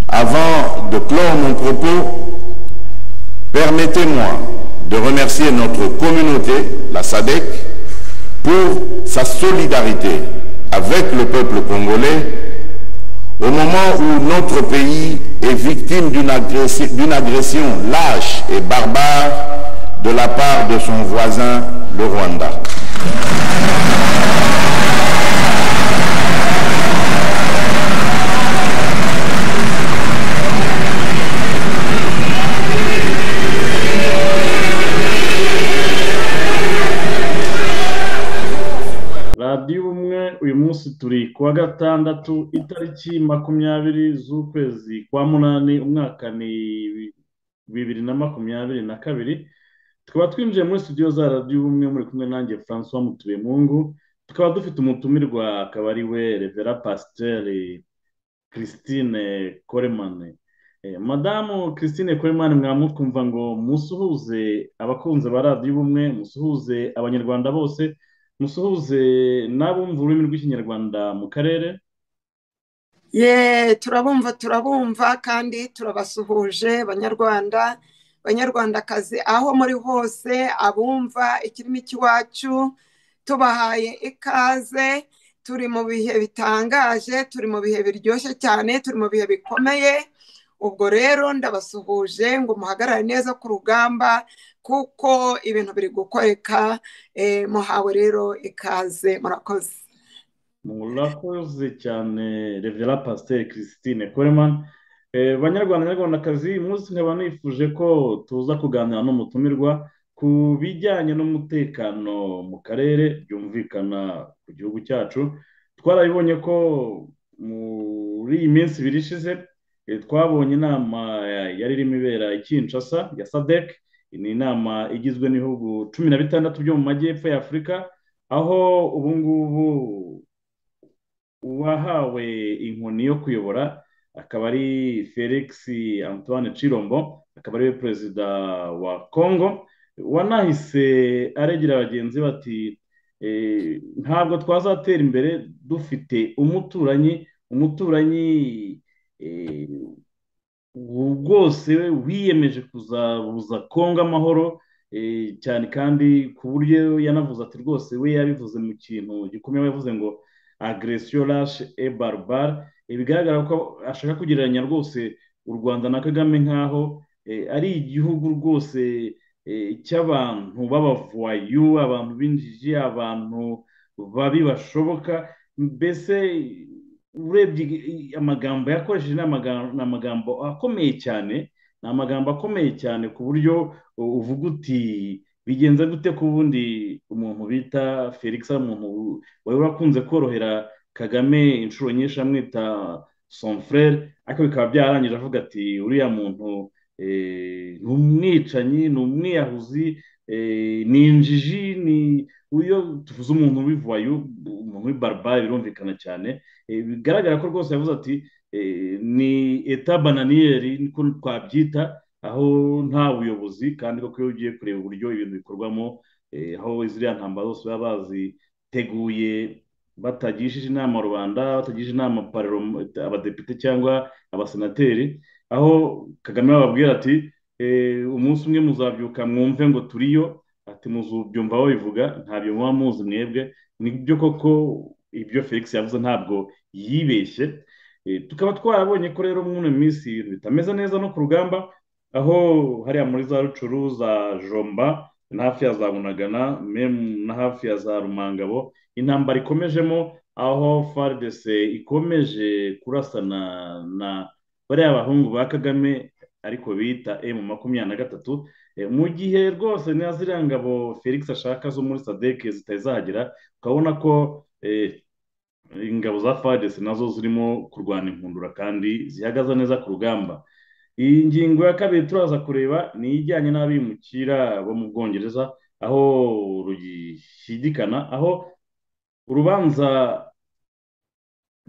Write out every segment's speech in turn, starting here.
Avant de clore mon propos, permettez-moi de remercier notre communauté, la SADEC, pour sa solidarité avec le peuple congolais au moment où notre pays est victime d'une agressi- d'une agression lâche et barbare de la part de son voisin, le Rwanda. radiyo ubumwe uyu munsi turi ku wa gatandatu itariki makumyabiri z'ukwezi kwa munani umwaka ni bi- bibiri na makumyabiri na kabiri tukaba twinjiye muri studio za radiyo ubumwe muri kumwe nanjye francois mutuyemungu tukaba dufite umutumirwa akaba ari we revera pasiteri christine koremane Eh, madamu christine koremane mwamukumva ngo musuhuze abakunzi ba radiyo ubumwe musuhuze abanyarwanda bose musuhuze n'abumva ururimi rw'ikinyarwanda mu karere ye turabumva turabumva kandi turabasuhuje banyarwanda banyarwandakazi aho muri hose abumva ikirimi cy'iwacu tubahaye ikaze turi mu bihe bitangaje turi mu bihe biryoshye cyane turi mu bihe bikomeye ubwo rero ndabasuhuje ngo muhagarare neza ku rugamba kuko ibintu biri gukoreka eh, muhawe rero ikaze murakoze murakoze cyane revera pasiteri christine koreman banyarwanda nyarwandakazi uyu munsi nkaba nifuje ko tuza kuganira n'umutumirwa ku bijyanye n'umutekano mu karere byumvikana ku gihugu cyacu twarabibonye ko muri iyi minsi ibiri ishize eh, twabonye inama eh, yari irimo ibera i Kinshasa ya sadek ni inama igizwe n'ibihugu cumi na bitandatu byo mu majyepfo ya afurika aho ubu ngubu uwahawe inkoni yo kuyobora akaba ari felix antoine cirombo akaba ariwe perezida wa congo wanahise aregera bagenzi be ati "Eh, ntabwo twazatera imbere dufite umuturanyi umuturanyi eh, rwose wiyemeje kuzabuza kongo amahoro eh, cyane kandi ku buryo yanavuze ati rwose we yabivuze mu kintu gikomeye yavuze ngo agresiyo rashe e barbar bigaragara ko ashaka kugereranya rwose u rwanda na kagame nk'aho eh, ari igihugu rwose eh, cy'abantu b'abavayu abantu b'injiji abantu babi bashoboka mbese urebye i- amagambo yakoresheje ni amagambo ni amagambo akomeye cyane ni amagambo akomeye cyane ku buryo u- uvuga uti bigenze gute ku wundi umuntu bita felix ari umuntu wari wakunze korohera kagame inshuro nyinshi amwita son frere ariko bikaba byarangije avuga ati uriya muntu eh, ni umwicanyi ni umwiyahuzi eh, ni injiji ni iyo tuvuze umuntu w'ivayu umuntu w'ibarbare birumvikana cyane Eh, bigaragara ko rwose yavuze ati eh, ni eta bananiyeri niko twabyita aho nta buyobozi kandi koko iyo ugiye kureba uburyo ibintu bikorwamo eh, aho ziriya ntambara zose baba baziteguye batagishije inama rubanda batagishije inama paroma abadepite cyangwa abasenateri aho kagame bababwira ati eh, umunsi umwe muzabyuka mwumve ngo turiyo ati muzubyumva babivuga ntabyo muba muzi mwebwe nibyo koko ibyo felix yavuze ntabwo yibeshye Eh, tukaba twarabonye ko rero muri ino minsi ibintu bitameze neza no ku rugamba aho hariya muri za rucuru za jomba na hafi ya za bunagana memu na hafi ya za rumangabo intambara ikomejemo aho FARDC ikomeje kurasana na bariya bahungu ba kagame ariko bita emu makumyabiri na gatatu Eh, mu gihe rwose na ziriya ngabo felix ashaka zo muri sadek zitari zahagera ukabona ko eh, ingabo za FARDC nazo zirimo kurwana inkundura kandi zihagaze neza ku rugamba iyi ngingo ya kabiri turaza kureba ni ijyanye n'abimukira bo mu bwongereza aho rugishyigikana aho urubanza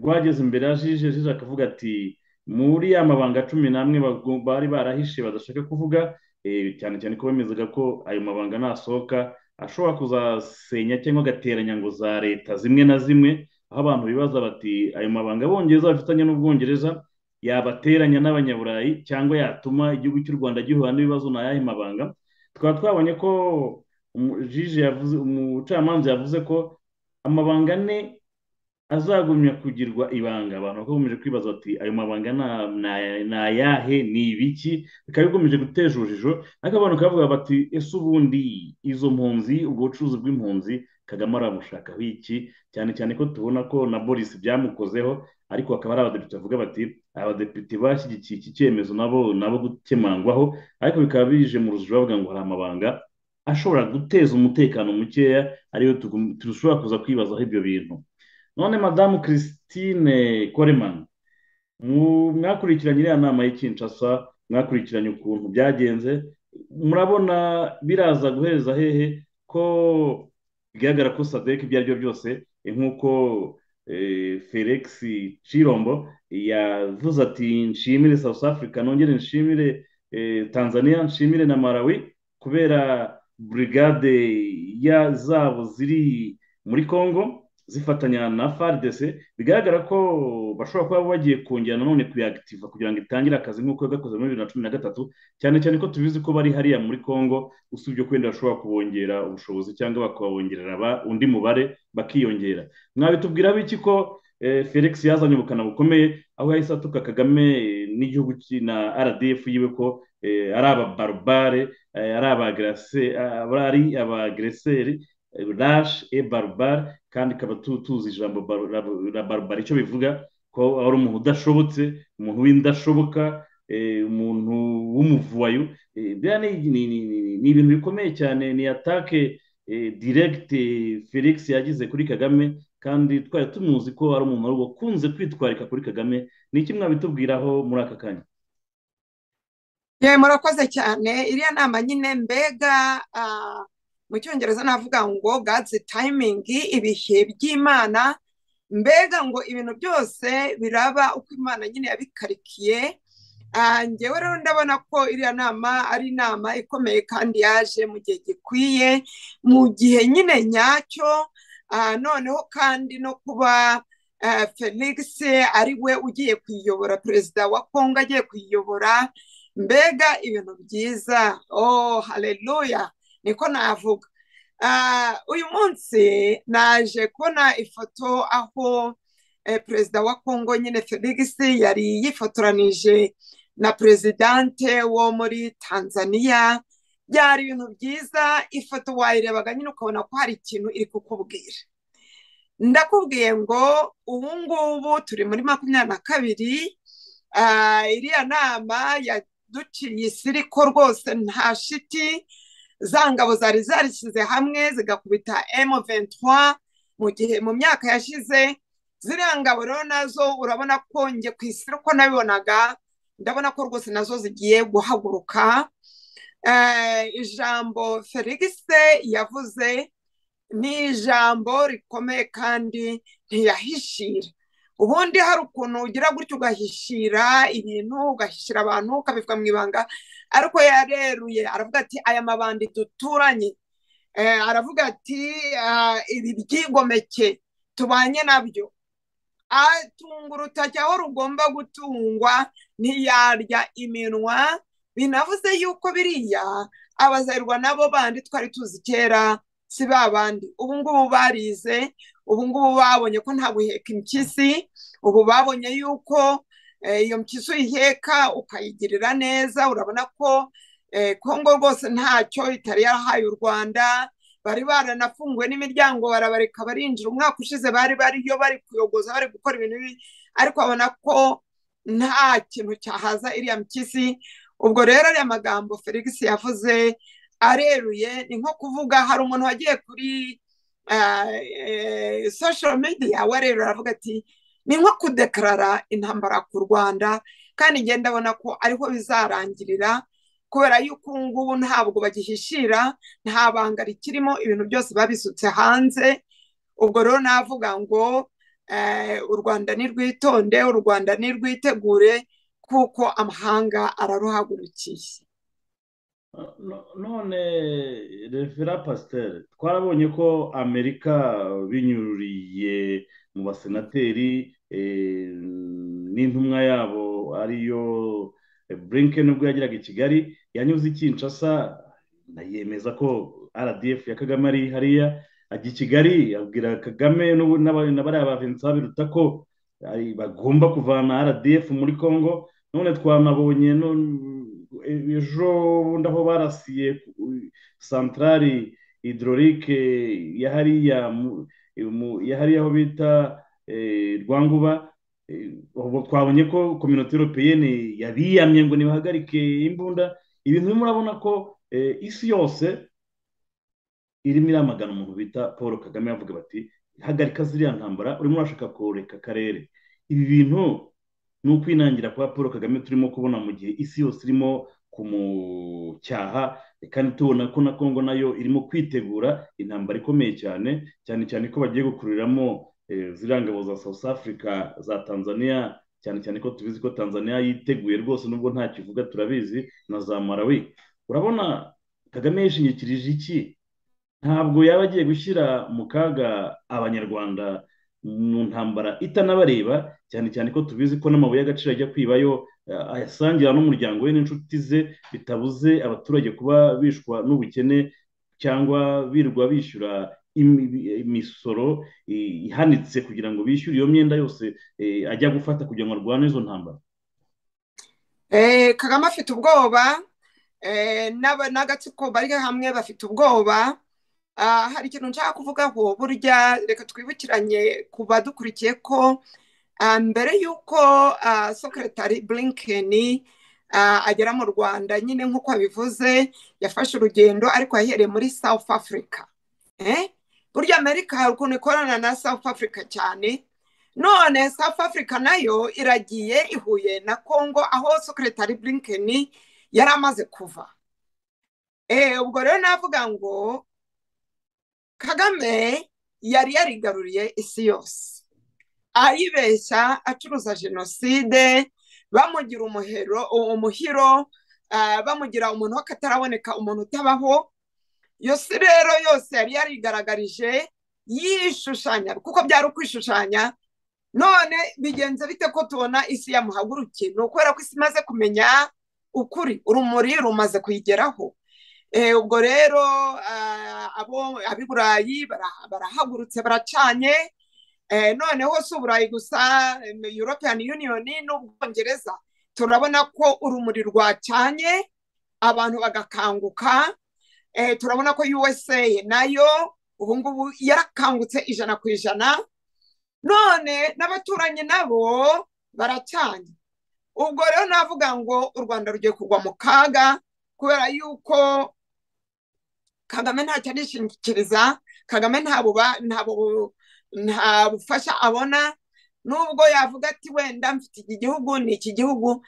rwageze imbere ya jije jije akavuga ati muri ya mabanga cumi n'amwe bago- bari barahishe badashaka kuvuga eh, cyane cyane ko bemezaga ko ayo mabanga nasohoka ashobora kuzasenya cyangwa agateranya ngo za leta zimwe na zimwe aho abantu bibaza bati ayo mabanga abongereza bafitanye n'ubwongereza yabateranya n'abanyaburayi cyangwa yatuma igihugu cy'u rwanda gihura n'ibibazo ni ayahe mabanga tukaba twabonye ko umu- jiji yavuze umucamanza yavuze ko amabanga ane azagumya kugirwa ibanga abantu bakomeje kwibaza bati ayo mabanga na- na- ni ayahe ni ibiki bikaba bigomeje guteza urujijo ariko abantu bakavuga bati ese ubundi izo mpunzi ubwo bucuruzi bw'impunzi kagame aramushakaho iki cyane cyane ko tubona ko na boris byamukozeho ariko hakaba hari abadepite bavuga bati abadepite bashyigikiye iki cyemezo nabo nabo gukemangwaho ariko bikaba bije mu rujijo bavuga ngo hari amabanga ashobora guteza umutekano mukeya ariyo tugum- dushobora kuza kwibazaho ibyo bintu none madamu christine koreman mu- mwakurikiranye iriya nama y'i Kinshasa mwakurikiranye ukuntu byagenze murabona biraza guhereza hehe ko bigaragara ko sadek ibyo ari byo byose eh, nk'uko eh, felix cirombo yavuze ati nshimire south africa nongere nshimire eh, tanzania nshimire na malawi kubera burigade ya zabo ziri muri congo zifatanya na FARDC bigaragara ko bashobora kuba bagiye kongera nanone kuyagitiva kugira ngo itangire akazi nk'uko yagakoze muri bibiri na cumi na gatatu cyane cyane ko tubizi ko bari hariya muri Congo usibye ko wenda bashobora kubongerera ubushobozi cyangwa bakabongerera ba- undi mubare bakiyongera mwabitubwira biki ko eh, Felix yazanye ubukana bukomeye aho yahise atuka Kagame eh, n'igihugu ki- na RDF yiwe ko eh, ari ababarubare eh, ari abagrase ari abagreseri rash e barbar kandi ikaba tu- tuzi ijambo bar- rab- ra barbar icyo bivuga ko ari umuntu udashobotse umuntu w'indashoboka eh, umuntu w'umuvuwayo Eh, biriya ni ni- ni- ni- ni ibintu bikomeye cyane ni atake direkite felix yagize kuri kagame kandi twari tumuzi ko ari umuntu wakunze kwitwarika kuri kagame ni iki mwabitubwiraho muri aka kanya ye murakoze cyane iriya nama nyine mbega ah, mu cyongereza navuga ngo god's timing ibihe by'imana mbega ngo ibintu byose biraba uko imana nyine yabikarikiye Ah, njyewe rero ndabona ko iriya nama ari inama ikomeye kandi yaje mu gihe gikwiye mu gihe nyine nyacyo Ah, noneho kandi no kuba ah, felix ari we ugiye kuyiyobora perezida wa kongo agiye kuyiyobora mbega ibintu byiza oh haleluya niko navuga Ah, uyu munsi naje kubona ifoto aho eh, perezida wa kongo nyine felix yari yifotoranije na perezidante wo muri tanzania byari ibintu byiza ifoto wayirebaga nyine ukabona ko hari ikintu iri kukubwira ndakubwiye ngo ubu ngubu turi muri makumyabiri na kabiri ah, iriya nama yaduciye isiriko rwose nta shiti za ngabo zari zarishyize hamwe zigakubita M23 mu gihe mu myaka yashize ziriya ngabo rero nazo urabona ko njye ku isiriko nabibonaga ndabona ko rwose nazo zigiye guhaguruka Eh, ijambo felix yavuze ni ijambo rikomeye kandi ntiyahishira ubundi hari ukuntu ugira gutya ugahishira ibintu ugahishira abantu ukabivuga mu ibanga ariko yareruye aravuga ati aya mabandi duturanye Eh, aravuga ati "Ah, ibi byigomeke tubanye nabyo atunga urutoki aho rugomba gutungwa ntiyarya iminwa binavuze yuko biriya abazayirwa nabo bandi twari tuzi kera si ba bandi ubu ngubu barize ubu ngubu babonye ko nta guheka impyisi ubu babonye yuko eh, iyo mpyisi uyiheka ukayigirira neza urabona ko eh, kongo rwose ntacyo itari yarahaye u rwanda bari baranafunguwe n'imiryango barabareka barinjira umwaka ushize bari bariyo bari kuyogoza bari gukora ibintu bibi ariko babona ko nta kintu cyahaza iriya mpyisi ubwo rero ariya magambo felix yavuze areruye ni nko kuvuga hari umuntu wagiye kuri social media warerura aravuga ati ni nko kudekarara intambara ku rwanda kandi njye ndabona ko ariho bizarangirira kubera yuko ubu ngubu ntabwo bagihishira nta banga rikirimo ibintu byose babisutse hanze ubwo rero navuga ngo u rwanda ni rwitonde u rwanda ni rwitegure kuko amahanga araruhagurukiye none refera pasiteri twarabonye ko amerika binyuriye mu basenateri n'intumwa yabo ariyo burinken ubwo yageraga i kigali yanyuze i kinshasa yemeza ko rdf ya kagame ari hariya ajya i kigali abwira kagame na bariya ba vincent biruta ko bagomba kuvana rdf muri congo none twanabonye ejo bundi aho barasiye santarari hidororike ya hariya aho bita rwanguba twabonye ko kominote europeyene yabiyamye ngo ntibahagarike imbunda ibintu murabona ko isi yose irimo iramagana umuntu bita paul kagame bavuga bati hagarika ziriya ntambara urimo urashaka koreka akarere ibi bintu ni ukwinangira kwa paul kagame turimo kubona mu gihe isi yose irimo kumucyaha kandi tubona ko na congo nayo irimo kwitegura intambara ikomeye cyane cyane cyane ko bagiye gukuriramo ziriya ngabo za south africa za tanzania cyane cyane ko tubizi ko tanzania yiteguye rwose nubwo nta kivuga turabizi na za marawi urabona kagame yishingikirije iki ntabwo yaba agiye gushyira mu kaga abanyarwanda mu ntambara itanabareba cyane cyane ko tubizi ko n'amabuye y'agaciro ajya kwibayo ayasangira n'umuryango we n'inshuti ze bitabuze abaturage kuba bishwa n'ubukene cyangwa birwa bishyura imisoro ihanitse kugira ngo bishyure iyo myenda yose ajya gufata kugira ngo arwane izo ntambara kagame afite ubwoba n'agatsiko bari hamwe bafite ubwoba hari ikintu nshaka kuvugaho burya reka twibukiranye ku badukurikiye ko mbere y'uko sekretari burinkeni agera mu rwanda nyine nk'uko abivuze yafashe urugendo ariko yahereye muri south africa burya amerika hari ukuntu ikorana na south africa cyane none south africa nayo iragiye ihuye na congo aho sekretari burinkeni yari amaze kuva ubwo rero navuga ngo kagame yari yarigaruriye isi yose ayibeshya acuruza jenoside bamugira umuhero umuhiro bamugira umuntu w'akataraboneka umuntu utabaho iyo si rero yose yari yarigaragarije yishushanya kuko byari ukwishushanya none bigenze bite ko tubona isi yamuhagurukiye ni ukubera ko isi imaze kumenya ukuri urumuri rumaze kuyigeraho ubwo rero ab'i burayi barahagurutse baracanye noneho si uburayi gusa european union n'ubwongereza turabona ko urumuri rwacanye abantu bagakanguka turabona ko usa nayo ubu ngubu yarakangutse ijana ku ijana none n'abaturanyi nabo baracanye ubwo rero navuga ngo u rwanda rugiye kugwa mu kaga kubera yuko kagame ntacyo arishingikiriza kagame nta bufasha abona nubwo yavuga ati wenda mfite iki gihugu ni iki gihugu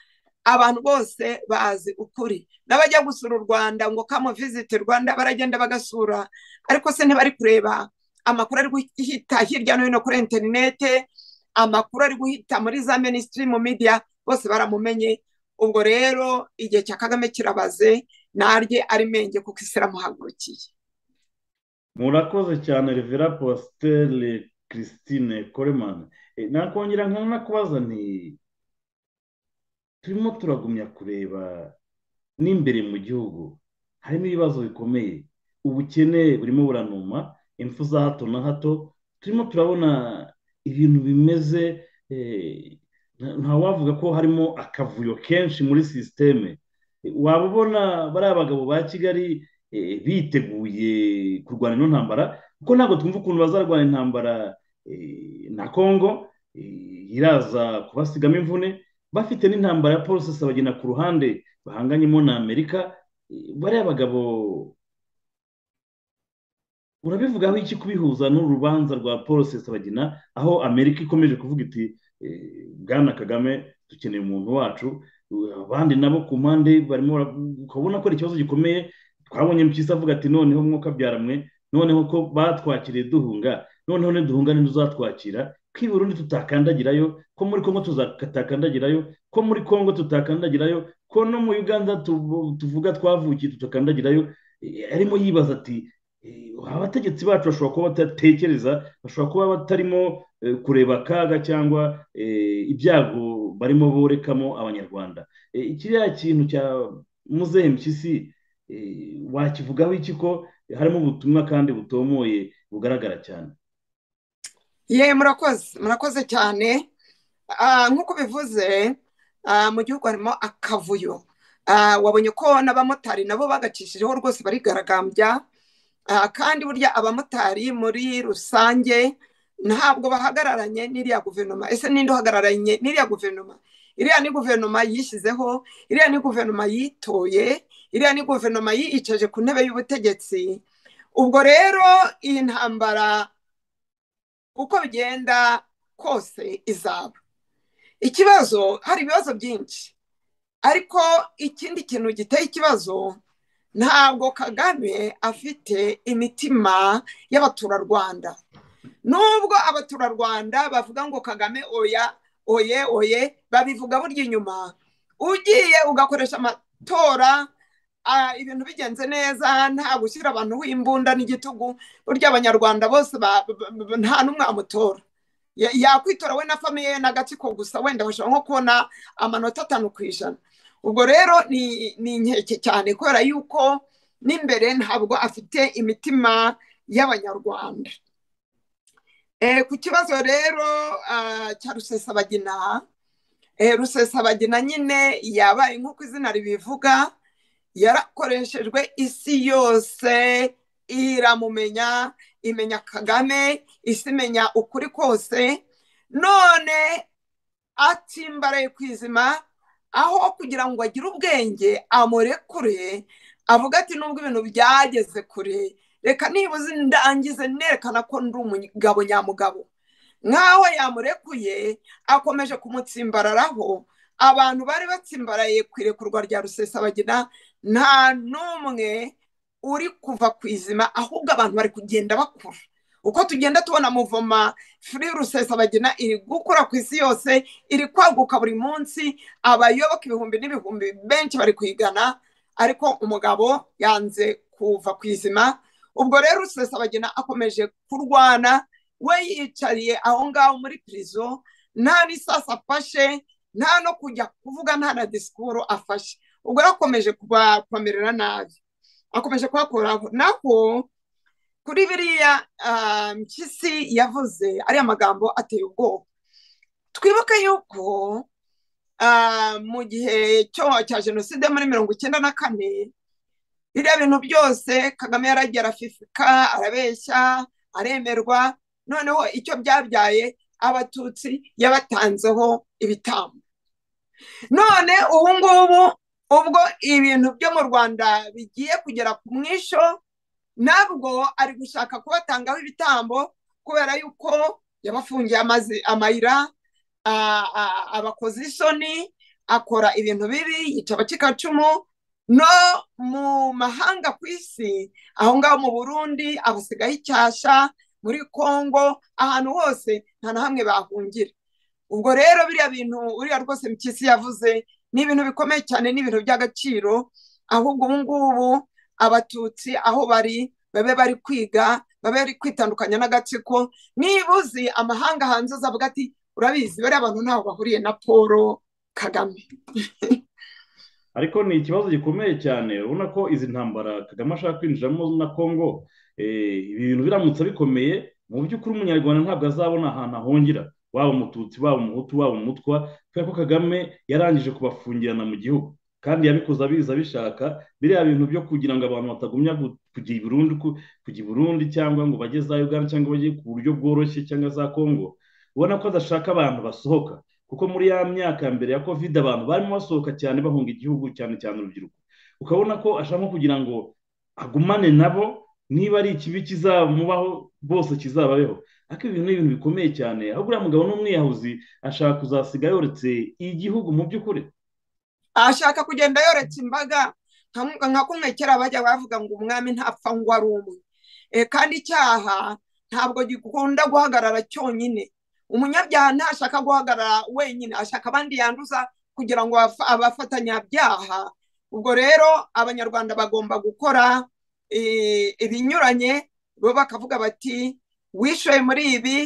abantu bose bazi ukuri n'abajya gusura u rwanda ngo kamuvisite rwanda baragenda bagasura ariko se ntibari kureba amakuru ari guhita hirya no hino kuri interinete amakuru ari guhita muri za minisitiri mu midiya bose baramumenye ubwo rero igihe cya kagame kirabaze narye ari menge kuko isi iramuhagurukiye murakoze cyane rivera positeri christine koremani nakongera nkana kubaza nti turimo turagumya kureba n'imbere mu gihugu harimo ibibazo bikomeye ubukene burimo buranuma impfu za hato na hato turimo turabona ibintu bimeze ntawavuga ko harimo akavuyo kenshi muri sisiteme waba ubona bariya bagabo ba kigali biteguye kurwana ino ntambara kuko ntabwo twumva ukuntu bazarwana intambara na congo iraza kubasigamo imvune bafite n'intambara ya polisi sabagina ku ruhande bahanganyemo na amerika bariya bagabo urabivugaho iki kubihuza n'urubanza rwa polisi sabagina aho amerika ikomeje kuvuga iti bwana kagame dukeneye umuntu wacu abandi nabo ku mpande barimo ukabona ko ari ikibazo gikomeye twabonye mpyisi avuga ati noneho mwuka byaramwe noneho ko batwakiriye duhunga noneho niduhunga ntiduzatwakira ko i burundi tutakandagirayo ko muri congo tutakandagirayo ko muri congo tutakandagirayo ko no mu uganda tuvuga twavukiye tutakandagirayo arimo yibaza ati abategetsi bacu bashobora kuba badatekereza bashobora kuba batarimo kureba akaga cyangwa ibyago barimo borekamo abanyarwanda kiriya kintu cya muzehe mpyisi wakivugaho iki ko harimo ubutumwa kandi butomoye bugaragara cyane ye murakoze murakoze cyane nk'uko bivuze mu gihugu harimo akavuyo wabonye ko n'abamotari nabo bagacishirijeho rwose barigaragambya kandi burya abamotari muri rusange ntabwo bahagararanye n'iriya guverinoma ese ninde uhagararanye n'iriya guverinoma iriya ni guverinoma yishyizeho iriya ni guverinoma yitoye iriya ni guverinoma yicaje ku ntebe y'ubutegetsi ubwo rero iyi ntambara uko bigenda kose izaba ikibazo hari ibibazo byinshi ariko ikindi kintu giteye ikibazo ntabwo kagame afite imitima y'abaturarwanda nubwo abaturarwanda bavuga ngo kagame oya oye oye babivuga burya inyuma ugiye ugakoresha amatora ibintu bigenze neza nta gushyira abantu w'imbunda n'igitugu burya abanyarwanda bose nta n'umwe wamutora yakwitora we na famiye ye n'agatsiko gusa wenda bashobora nko kubona amanota atanu ku ijana ubwo rero ni inkeke cyane kubera yuko n'imbere ntabwo afite imitima y'abanyarwanda ku kibazo rero cya rusesabagina rusesabagina nyine yabaye nk'uko izina ribivuga yarakoreshejwe isi yose iramumenya imenya kagame isi imenya ukuri kose none atimbaraye ku izima aho kugira ngo agire ubwenge amurekure avuga ati nubwo ibintu byageze kure reka nibuze ndangize nerekana ko ndi umugabo nyamugabo nk'aho yamurekuye akomeje kumutsimbararaho abantu bari batsimbaraye ku irekurwa rya rusesabagina nta n'umwe uri kuva ku izima ahubwo abantu bari kugenda bakura uko tugenda tubona muvoma furi rusesabagina iri gukura ku isi yose iri kwaguka buri munsi abayoboka ibihumbi n'ibihumbi benshi bari kuyigana ariko umugabo yanze kuva ku izima ubwo rero rusesabagina akomeje kurwana we yicariye aho ngaho muri pirizo nta n'isasa afashe nta no kujya kuvuga nta na disikuru afashe ubwo akomeje kubakomerera nabi akomeje kuhakoraho naho kuri biriya mpyisi yavuze ariya magambo ateye ubwoba twibuke yuko mu gihe cya jenoside muri mirongo icyenda na kane biriya bintu byose kagame yaragiye arafifika arabeshya aremerwa noneho icyo byabyaye abatutsi yabatanzeho ibitambo none ubu ngubu ubwo ibintu byo mu rwanda bigiye kugera ku mwisho nabwo ari gushaka kubatangaho ibitambo kubera yuko yabafungiye amayira abakoze isoni akora ibintu bibi yica abacikacumu no mu mahanga ku isi aho ngaho mu burundi abasigaye icyasha muri congo ahantu hose nta na hamwe bahungira ubwo rero biriya bintu uriya rwose mpyisi yavuze ni ibintu bikomeye cyane ni ibintu by'agaciro ahubwo ubu ngubu abatutsi aho bari babe bari kwiga babe bari kwitandukanya n'agatsiko niba uzi amahanga hanze uzavuga ati urabizi bariya abantu ntaho bahuriye na paul kagame ariko ni ikibazo gikomeye cyane urabona ko izi ntambara kagame ashaka kwinjiramo na congo ibi bintu biramutse bikomeye mu by'ukuri umunyarwanda ntabwo azabona ahantu ahungira waba umututsi waba umuhutu waba umutwa kubera ko kagame yarangije kubafungirana mu gihugu kandi yabikoze abizi abishaka biriya bintu byo kugira ngo abantu batagumya kujya i burundi kujya i burundi cyangwa ngo bajye za uganda cyangwa bajye ku buryo bworoshye cyangwa za congo ubona ko adashaka abantu basohoka kuko muri ya myaka ya mbere ya kovide abantu barimo basohoka cyane bahunga igihugu cyane cyane urubyiruko ukabona ko ashaka kugira ngo agumane nabo niba ari ikibi kizamubaho bose kizababeho ariko ibi ni ibintu bikomeye cyane ahubwo uriya mugabo n'umwiyahuzi ashaka kuzasiga yoretse igihugu mu by'ukuri ashaka kugenda yoretse imbaga nka kumwe kera bajya bavuga ngo umwami ntapfa ngo ari umwe kandi icyaha ntabwo gikunda guhagarara cyonyine umunyabyaha ntashaka guhagarara wenyine ashaka abandi yanduza kugira ngo abafa- abafatanyabyaha ubwo rero abanyarwanda bagomba gukora eh, ibinyuranye bo bakavuga bati wishoye muri ibi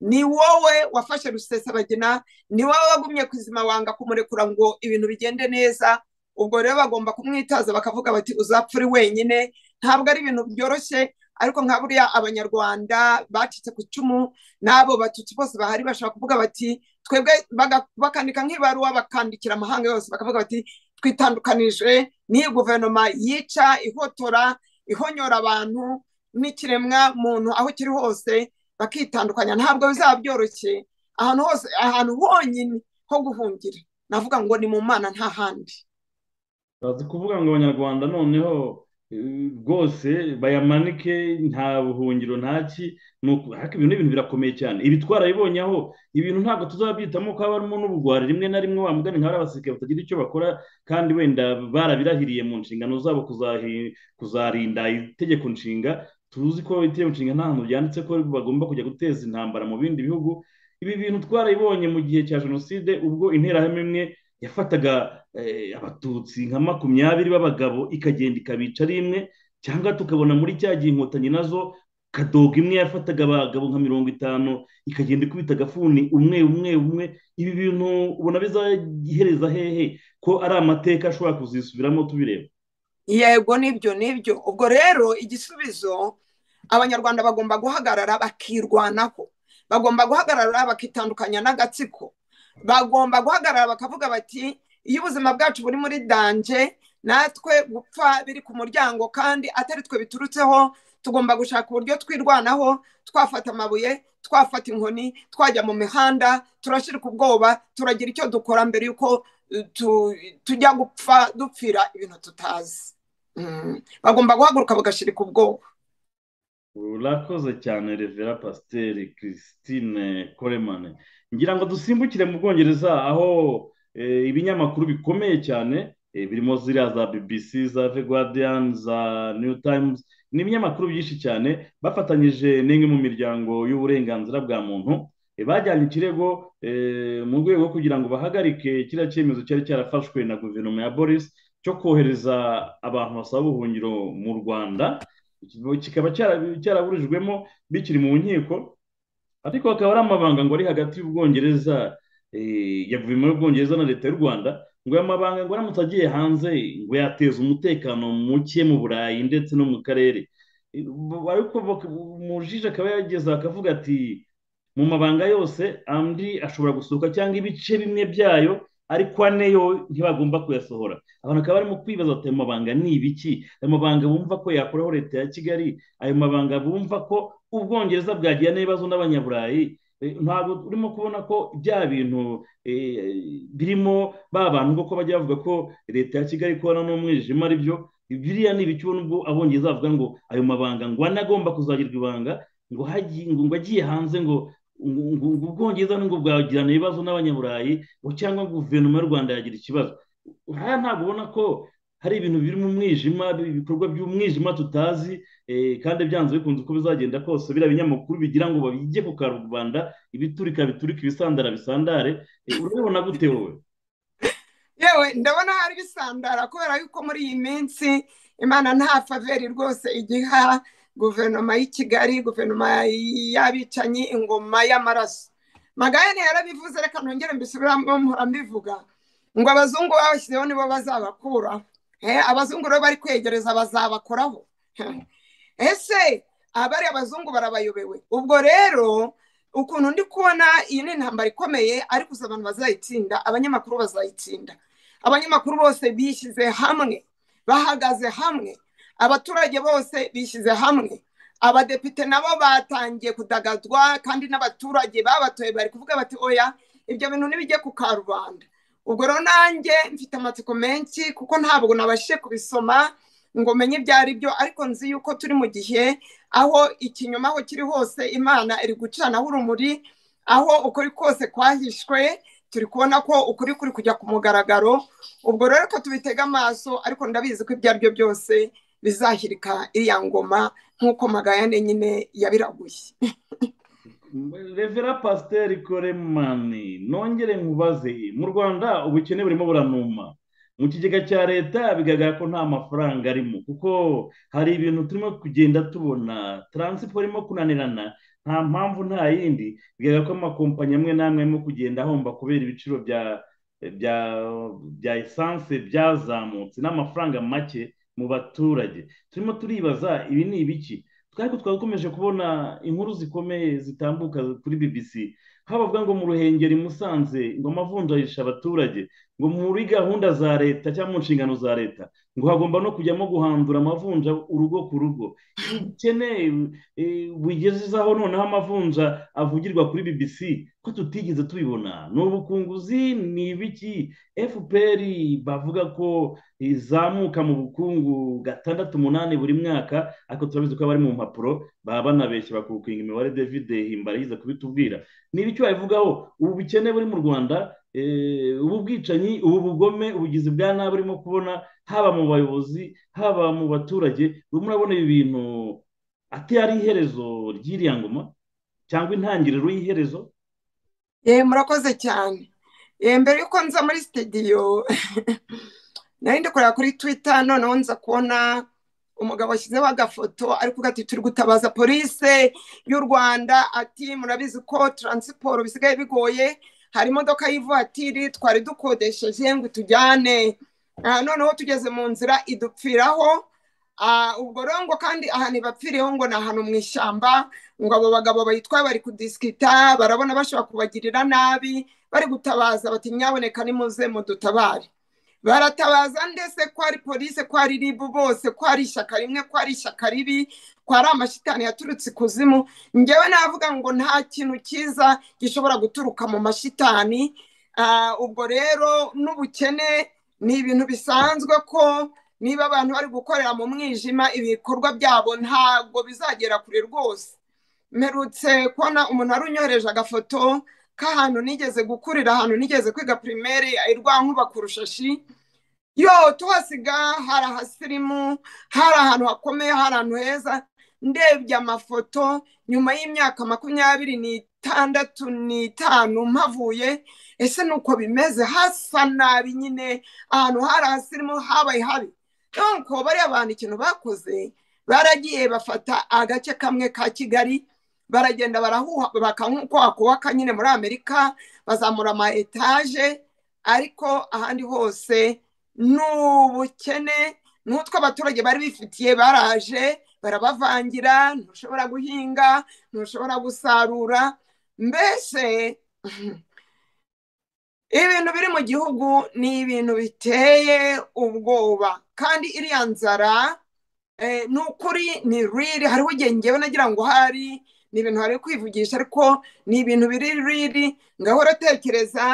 ni wowe wafashe rusesabagina ni wowe wagumye ku izima wanga kumurekura ngo ibintu bigende neza ubwo rero bagomba kumwitaza bakavuga bati uzapfa uri wenyine ntabwo ari ibintu byoroshye ariko nka buriya abanyarwanda bacitse ku icumu n'abo batutsi bose bahari bashobora kuvuga bati twebwe baga- bakandika nk'ibaruwa bakandikira amahanga yose bakavuga bati twitandukanije n'iyi guverinoma yica ihotora ihonyora abantu n'ikiremwa muntu aho kiri hose bakitandukanya ntabwo bizaba byoroshye ahantu hose ahantu honyine ho guhungira navuga ngo ni mu mana nta handi bazi kuvuga ngo abanyarwanda noneho eh, rwose bayamanike nta buhungiro nta ki ni uku- ariko ibintu n'ibintu birakomeye cyane ibi twarabibonye aho ibintu ntabwo tuzabyitamo ko harimo n'ubugwari rimwe na rimwe wa mugani nka abasirikare batagira icyo bakora kandi wenda barabirahiriye mu nshingano zabo kuzahi- kuzarinda itegeko nshinga tuzi ko itegeko nshinga nta hantu byanditse ko bagomba kujya guteza intambara mu bindi bihugu ibi bintu twarabibonye mu gihe cya jenoside ubwo interahamwe imwe yafataga eh, abatutsi nka makumyabiri b'abagabo ikagenda ikabica ari imwe cyangwa tukabona muri cya gihe inkotanyi nazo kadoga imwe yafataga abagabo nka mirongo itanu ikagenda ikubita agafuni umwe umwe umwe ibi bintu ubona bizahereza hehe ko ari amateka ashobora kuzisubiramo tubireba yego nibyo nibyo ubwo rero igisubizo abanyarwanda bagomba guhagarara bakirwanaho bagomba guhagarara bakitandukanya n'agatsiko bagomba guhagarara bakavuga bati iyo ubuzima bwacu buri muri danje natwe gupfa biri ku muryango kandi atari twe biturutseho tugomba gushaka uburyo twirwanaho twafata amabuye twafata inkoni twajya mu mihanda turashirika ubwoba turagira icyo dukora mbere y'uko tu- tujya gupfa dupfira ibintu tutazi Mm. bagomba guhaguruka bagashirika ubwoba urakoze cyane revera pasiteri christine koremane ngira ngo dusimbukire mu bwongereza aho eh, ibinyamakuru bikomeye cyane eh, birimo ziriya za bbc za the guardian za new times ni ibinyamakuru byinshi cyane bafatanyije n'imwe mu miryango y'uburenganzira bwa muntu eh, bajyanye ikirego eh, mu rwego rwo kugira ngo bahagarike kiriya cyemezo cyari cyarafashwe na guverinoma ya boris cyo kohereza abantu basaba ubuhungiro mu rwanda Iki- kikaba cyara- cyaraburijwemo bikiri mu nkiko ariko akaba ari amabanga ngo ari hagati y'ubwongereza eh, ya guverinoma y'ubwongereza na leta y'u rwanda ngo aya mabanga ngo aramutse agiye hanze ngo yateza umutekano muke mu burayi ndetse no mu karere Eh, bu- ariko bak- umujije akaba yageze akavuga ati mu mabanga yose andi ashobora gusohoka cyangwa ibice bimwe byayo ariko ane yo ntibagomba kuyasohora abantu bakaba barimo kwibaza ati ayo mabanga ni ibiki ayo mabanga bumva ko yakoraho leta ya kigali ayo mabanga bumva ko ubwongereza bwagira n'ibibazo n'abanyaburayi Eh, ntabwo urimo kubona ko bya bintu eh, birimo ba bantu koko bajya bavuga ko leta ya kigali ikorana n'umwijima ari byo biriya ni ibiki ubona ubwo abongereza bavuga ngo ayo mabanga ngo ane agomba kuzagirwa ibanga ngo hagiye ngo ngo agiye hanze ngo ngo ngo- ngo ubwongereza ngo bwagirana ibibazo n'abanyaburayi ngo cyangwa guverinoma y'u rwanda yagira ikibazo haya ntabwo ubona ko hari ibintu biri mu mwijima ibikorwa by'umwijima tutazi eh, kandi byanze bikunze uko bizagenda kose biriya binyamakuru bigira ngo babijye ku karubanda ibiturika biturika ibisandara bisandare Eh, urabibona gute wowe yewe ndabona hari bisandara kubera yuko muri iyi minsi imana nta faveri rwose igiha guverinoma y'i kigali guverinoma y'abicanyi ingoma y'amaraso magayane yarabivuze reka nongere mbisubiramo mpora mbivuga ngo abazungu babashyizeho nibo bazabakuraho Eh, abazungu rero bari kwegereza bazabakoraho ese abari abazungu barabayobewe ubwo rero ukuntu ndi kubona iyi ni intambara ikomeye ariko gusa abantu bazayitsinda abanyamakuru bazayitsinda abanyamakuru bose bishyize hamwe bahagaze hamwe abaturage bose bishyize hamwe abadepite nabo batangiye kudagadwa kandi n'abaturage babatoye bari kuvuga bati oya ibyo bintu ntibijye ku karubanda ubwo rero nanjye mfite amatsiko menshi kuko ntabwo nabashije kubisoma ngo menye ibyo ari byo ariko nzi yuko turi mu gihe aho ikinyoma aho kiri hose imana iri gucanaho urumuri aho ukuri kose kwahishwe turi kubona ko ukuri kuri kujya ku mugaragaro ubwo rero ko tubitega amaso ariko ndabizi ko ibyo ari byo byose bizahirika iriya ngoma nk'uko magayane nyine yabiraguye revera pasiteri koremani nongere nkubaze mu rwanda ubukene burimo buranuma mu kigega cya leta bigaragara ko nta mafaranga arimo kuko hari ibintu turimo kugenda tubona taransiporo irimo kunanirana nta mpamvu nta yindi bigaragara ko amakompanyi amwe n'amwe arimo kugenda ahomba kubera ibiciro bya bya bya esanse byazamutse n'amafaranga make mu baturage turimo turibaza ibi ni ibiki twari twakomeje kubona inkuru zikomeye zitambuka kuri bbc habavuga ngo mu ruhengeri musanze ngo amavunjarisha abaturage ngo muri gahunda za leta cyangwa mu nshingano za leta ngo hagomba no kujyamo guhandura amavunja urugo ku rugo ubukene bugezeho noneho amavunja avugirwa kuri bbc ko tutigeze tubibona ni ubukunguzi ni ibiki fpr bavuga ko izamuka mu bukungu gatandatu umunani buri mwaka ariko turabizi ko bari mu mpapuro baba banabeshya bakukinga imibare david himbara yize kubitubwira ni ibiki wabivugaho ubu bukene buri mu rwanda ubu bwicanyi ubu bugome ubugizi bwa nabi urimo kubona haba mu bayobozi haba mu baturage ubu murabona ibi bintu ati ari iherezo ry'iriya ngoma cyangwa intangiriro y'iherezo murakoze cyane mbere y'uko nza muri sitidiyo nari ndi kureba kuri twita noneho nza kubona umugabo washyizeho agafoto ariko ati turi gutabaza polise y'u rwanda ati murabizi ko taransiporo bisigaye bigoye hari imodoka y'ivatiri twari dukodesheje ngo itujyane noneho tugeze mu nzira idupfiraho ubwo rero ngo kandi ahantu bapfiriyeho ngo ni ahantu mu ishyamba ngo abo bagabo bayitwaye bari kudisikita barabona bashobora kubagirira nabi bari gutabaza bati nyaboneka nimuze mudutabare baratabaza ndetse ko ari polisi ko ari ribu bose ko ari ishyaka rimwe ko ari ishyaka ribi ko ari amashitani yaturutse ikuzimu ngewe navuga ngo nta kintu cyiza gishobora guturuka mu mashitani ubwo rero n'ubukene ni ibintu bisanzwe ko niba abantu bari gukorera mu mwijima ibikorwa byabo ntabwo bizagera kure rwose mperutse kubona umuntu wari unyohereje agafoto k'ahantu nigeze gukurira ahantu nigeze kwiga pirimeri irwankuba ku rushashi yo tuhasiga hari ahasirimu hari ahantu hakomeye hari ahantu heza ndebye amafoto nyuma y'imyaka makumyabiri n'itandatu n'itanu mpavuye ese ni uko bimeze hasa nabi nyine ahantu hari ahasirimu habaye habi nkuko bariya bantu ikintu bakoze baragiye bafata agace kamwe ka kigali baragenda barahuha nk'uko hakubaka nyine muri amerika bazamura ama etaje ariko ahandi hose ni ubukene n'utwo abaturage bari bifitiye baraje barabavangira ntushobora guhinga ntushobora gusarura mbese ibintu biri mu gihugu ni ibintu biteye ubwoba kandi iriya nzara ni ukuri ni riri hariho igihe ngewe nagira ngo hari ni ibintu hari kwivugisha ariko ni ibintu biri riri ngahora atekereza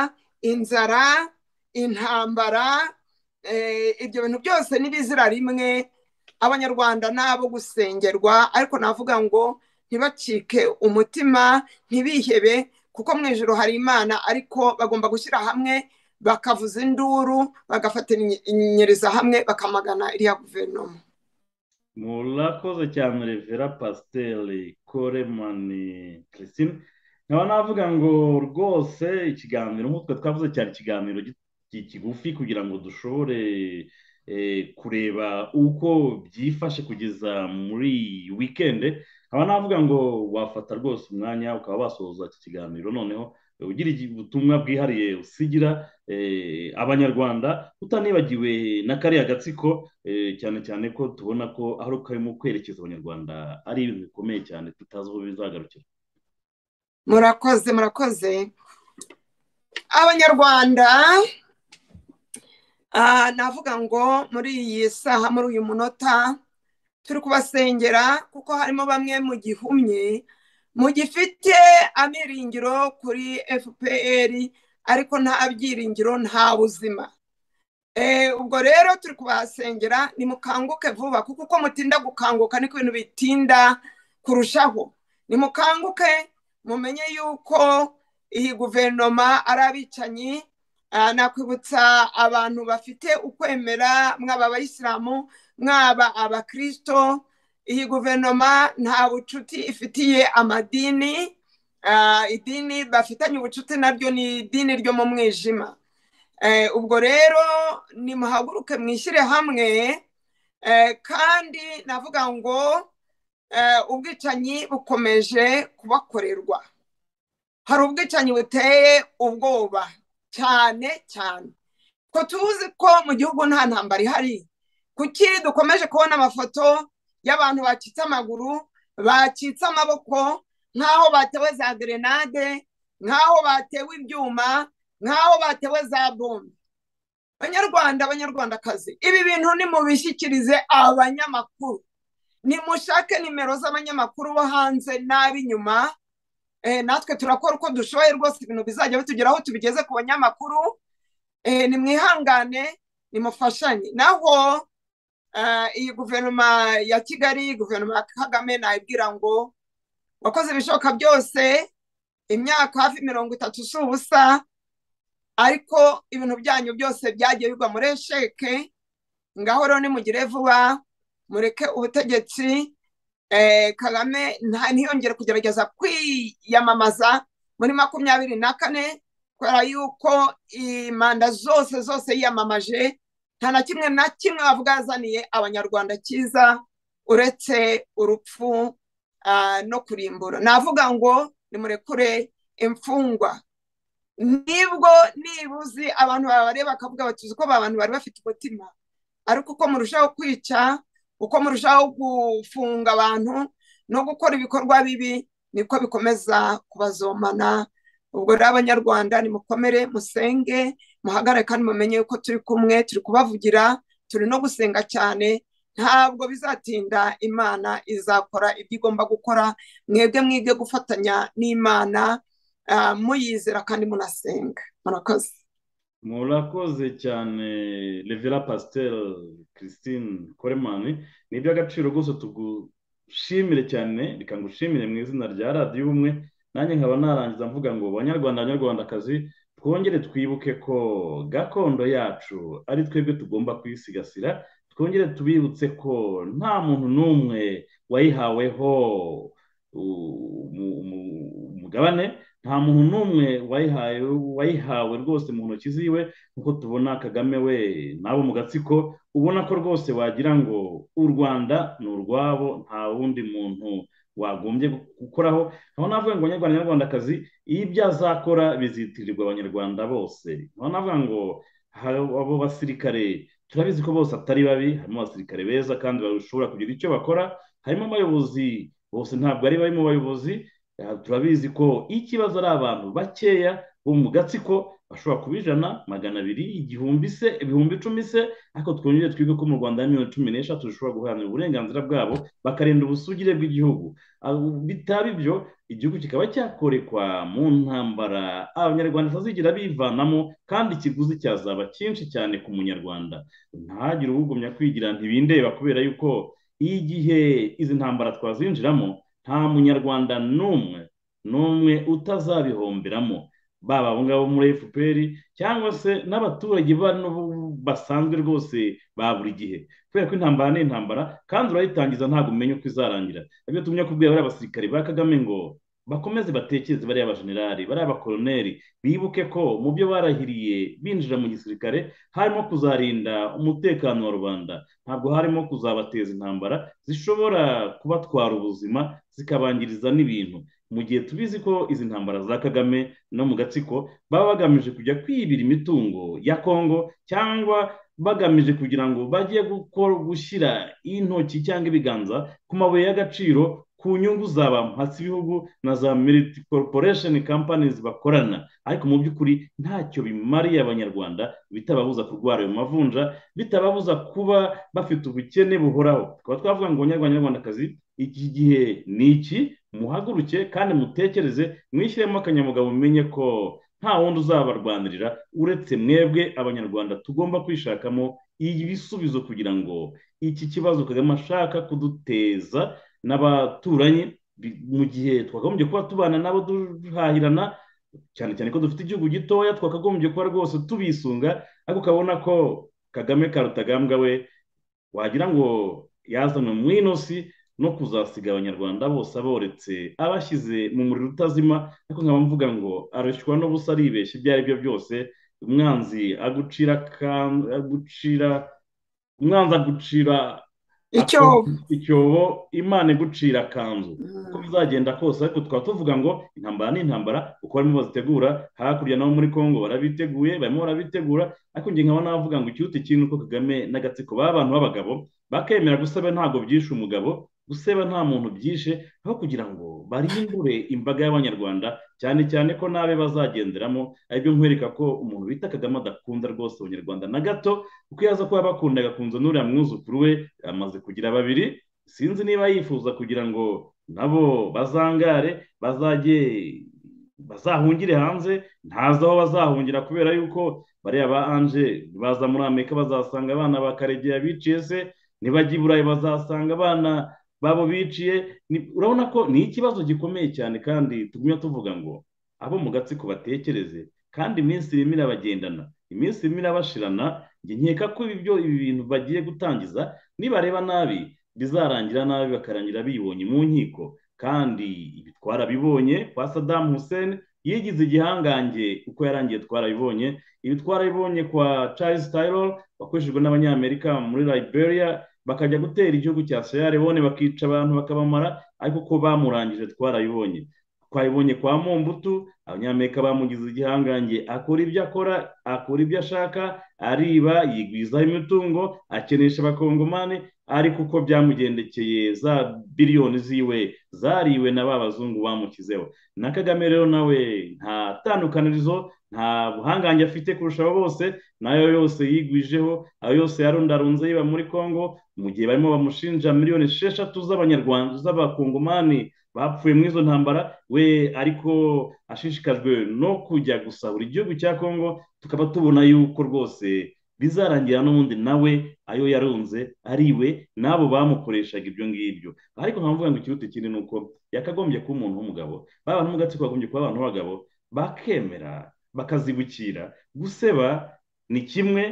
inzara intambara ibyo bintu byose n'ibizira rimwe abanyarwanda ni abo gusengerwa ariko navuga ngo ntibacike umutima ntibihebe kuko mu ijoro hari imana ariko bagomba gushyira hamwe bakavuza induru bagafatanyiriza hamwe bakamagana iriya guverinoma murakoze cyane revera pasiteri koremani christine nkaba navuga ngo rwose ikiganiro nk'uko twavuze cyane ikiganiro kigufi kugira ngo dushobore kureba uko byifashe kugeza muri wikende nkaba navuga ngo wafata rwose umwanya ukaba wasoza iki kiganiro noneho ugira ubutumwa bwihariye usigira abanyarwanda utanibagiwe na kariya gatsiko cyane cyane ko tubona ko aho karimo kwerekeza abanyarwanda ari ibintu bikomeye cyane tutazi aho bizagarukira murakoze murakoze abanyarwanda navuga ngo muri iyi saha muri uyu munota turi kubasengera kuko harimo bamwe mu gihumye mu gifite amiringiro kuri fpr ariko nta byiringiro nta buzima ubwo rero turi kubahasengera nimukanguke vuba kuko uko mutinda gukanguka niko ibintu bitinda kurushaho nimukanguke mumenye yuko iyi guverinoma ari abicanyi nakwibutsa abantu bafite ukwemera mwaba abayisilamu mwaba abakirisito iyi guverinoma nta bucuti ifitiye amadini idini bafitanye ubucuti naryo ni idini ryo mu mwijima ubwo rero nimuhaguruke mwishyire hamwe kandi navuga ngo ubwicanyi bukomeje kubakorerwa hari ubwicanyi buteye ubwoba cyane cyane ko tuzi ko mu gihugu nta ntambara ihari kuki dukomeje kubona amafoto y'abantu bacitse amaguru bacitse amaboko nk'aho batewe za gerenade nk'aho batewe ibyuma nk'aho batewe za bombe abanyarwanda abanyarwandakazi ibi bintu nimubishyikirize abanyamakuru nimushake nimero z'abanyamakuru bo hanze n'ab'inyuma natwe turakora uko dushoboye rwose ibintu bizajya bitugeraho tubigeze ku banyamakuru nimwihangane nimufashanye naho iyi guverinoma ya kigali guverinoma ya kagame nayibwira ngo wakoze ibishoboka byose imyaka hafi mirongo itatu si ubusa ariko ibintu byanyu byose byagiye bigwa muri esheke ngaho rero nimugire vuba mureke ubutegetsi kagame ntiyongere kugerageza kwiyamamaza muri makumyabiri na kane kubera yuko imanda zose zose yiyamamaje nta na kimwe na kimwe bavuga yazaniye abanyarwanda cyiza uretse urupfu no kurimbura navuga ngo nimurekure imfungwa nibwo nibuzi abantu babareba bakavuga bati uzi ko abantu bari bafite umutima ariko uko murushaho kwica uko murushaho gufunga abantu no gukora ibikorwa bibi niko bikomeza kubazomana ubwo rero abanyarwanda nimukomere musenge muhagarare kandi mumenye yuko turi kumwe turi kubavugira turi no gusenga cyane ntabwo bizatinda imana izakora ibyo igomba gukora mwebwe mwige gufatanya n'imana muyizera kandi munasenga murakoze murakoze cyane revera pasiteri christine koremani ni iby'agaciro gusa tugushimire cyane reka ngushimire mu izina rya radiyo ubumwe nanjye nkaba narangiza mvuga ngo banyarwanda banyarwandakazi twongere twibuke ko gakondo yacu ari twebwe tugomba kuyisigasira twongere tubibutse ko nta muntu n'umwe wayihaweho umugabane nta muntu n'umwe wayihawe rwose mu ntoki ziwe nk'uko tubona kagame we n'abo mu gatsiko ubona ko rwose wagira ngo u rwanda ni urwabo nta wundi muntu wagombye gukoraho aho navuga ngo abanyarwanda nyarwandakazi iyo ibyo azakora bizitirirwa abanyarwanda bose aho navuga ngo abo basirikare turabizi ko bose atari babi harimo abasirikare beza kandi bashobora kugira icyo bakora harimo abayobozi bose ntabwo ari babi mu bayobozi turabizi ko ikibazo ari abantu bakeya bo mu gatsiko bashobora kuba ijana magana abiri igihumbi se ibihumbi icumi se ariko twongere twige ko mu rwanda ya miliyoni cumi n'eshatu zishobora guharanira uburenganzira bwabo bakarinda ubusugire bw'igihugu bitaba ibyo igihugu kikaba cyakorekwa mu ntambara abanyarwanda bazigira bivanamo kandi ikiguzi cyazaba cyinshi cyane ku munyarwanda ntagire uwugumya kwigira ntibindeba kubera yuko igihe izi ntambara twazinjiramo nta munyarwanda n'umwe n'umwe utazabihomberamo baba abo ngabo muri fpr cyangwa se n'abaturage basanzwe rwose ba buri gihe kubera ko intambara ni intambara kandi urayitangiza ntabwo umenya uko izarangira ibyo tumye kubwira bariya basirikare ba kagame ngo bakomeze batekereze bariya bajenerali bariya bakoroneri bibuke ko mu byo barahiriye binjira mu gisirikare harimo kuzarinda umutekano wa rubanda ntabwo harimo kuzabateza intambara zishobora kubatwara ubuzima zikabangiriza n'ibintu mu gihe tubizi ko izi ntambara za kagame no mu gatsiko baba bagamije kujya kwibira imitungo ya kongo cyangwa bagamije kugira ngo bajye gushyira intoki cyangwa ibiganza ku mabuye y'agaciro ku nyungu za ba ibihugu na za miriti koroporesheni kampanizi bakorana ariko mu by'ukuri ntacyo bimariye abanyarwanda bitababuza kurwara ayo mavunja bitababuza kuba bafite ubukene buhoraho tukaba twavuga ngo abanyarwandakazi iki gihe ni iki muhaguruke kandi mutekereze mwishyiremo akanyamugabo mumenye ko nta wundi uzabarwanirira uretse mwebwe abanyarwanda tugomba kwishakamo ibisubizo kugira ngo iki kibazo kagame ashaka kuduteza n'abaturanyi mu gihe twakagombye kuba tubana nabo duhahirana cyane cyane ko dufite igihugu gitoya twakagombye kuba rwose tubisunga ariko ukabona ko kagame karutagambwa we wagira ngo yazanwe mu inosi no kuzasiga abanyarwanda bose aboretse abashyize mu muriro utazima ariko nkaba mvuga ngo arashywa n'ubusa aribeshya ibyo ari byo byose umwanzi agucira agucira umwanzi agucira icyobo icyobo imana igucira akanzu uko bizagenda kose ariko tukaba tuvuga ngo intambara ni intambara uko barimo bazitegura hakurya nabo muri congo barabiteguye barimo barabitegura ariko nge nkaba navuga ngo ikiruta ikintu ko kagame n'agatsiko b'abantu b'abagabo bakemera gusaba ntabwo byishe umugabo guseba nta muntu byishe aho kugira ngo barindure imbaga y'abanyarwanda cyane cyane ko n'abe bazagenderamo aribyo nkwereka ko umuntu bita kagame adakunda rwose abanyarwanda na gato kuko iyo aza kuba bakunda agakunze n'uriya mwuzukuru we amaze kugira babiri sinzi niba yifuza kugira ngo nabo bazangare bazajye bazahungire hanze ntazi aho bazahungira kubera yuko bariya ba anje baza muri amerika bazasanga abana ba karegeya biciye se nibajya i burayi bazasanga abana babo biciye urabona ko ni ikibazo gikomeye cyane kandi tugumya tuvuga ngo abo mu gatsiko batekereze kandi iminsi irimo irabagendana iminsi irimo irabashirana nkeka ko ibi bintu bagiye gutangiza nibareba nabi bizarangira nabi bakarangira bibonye mu nkiko kandi ibi twarabibonye kwa sadamu hussein yigize igihangange uko yarangiye twarabibonye ibi twarabibonye kwa Charles Taylor wakoreshejwe n'abanyamerika muri liberia bakajya gutera igihugu cya seyarewone bakica abantu bakabamara ariko uko bamurangije twarabibonye twabibonye kwa mumbutu abanyamerika bamugize igihangange akora ibyo akora akora ibyo ashaka ariba yigwizaho imitungo akenesha abakongomani ariko uko byamugendekeye za biliyoni ziwe zariwe na ba bazungu bamukizeho na kagame rero nawe nta tandukanirizo nta buhangange afite kurusha abo bose n'ayo yose yigwijeho ayo yose yarundarunze yiba muri congo mu gihe barimo bamushinja miliyoni esheshatu z'abanyarwanda z'abakongomani bapfuye muri izo ntambara we ariko ashishikajwe no kujya gusa buri gihugu cya congo tukaba tubona yuko rwose bizarangira n'ubundi nawe ayo yarunze ariwe n'abo bamukoreshaga ibyo ngibyo ariko nkavuga ngo ikiruta ikindi ni uko yakagombye kuba umuntu w'umugabo ba bantu mu gatsiko bagombye kuba abantu b'abagabo bakemera bakazibukira guseba ni kimwe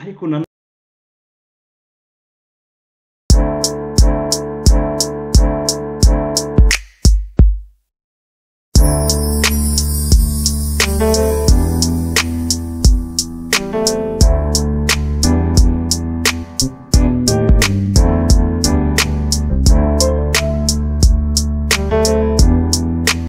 ariko nanone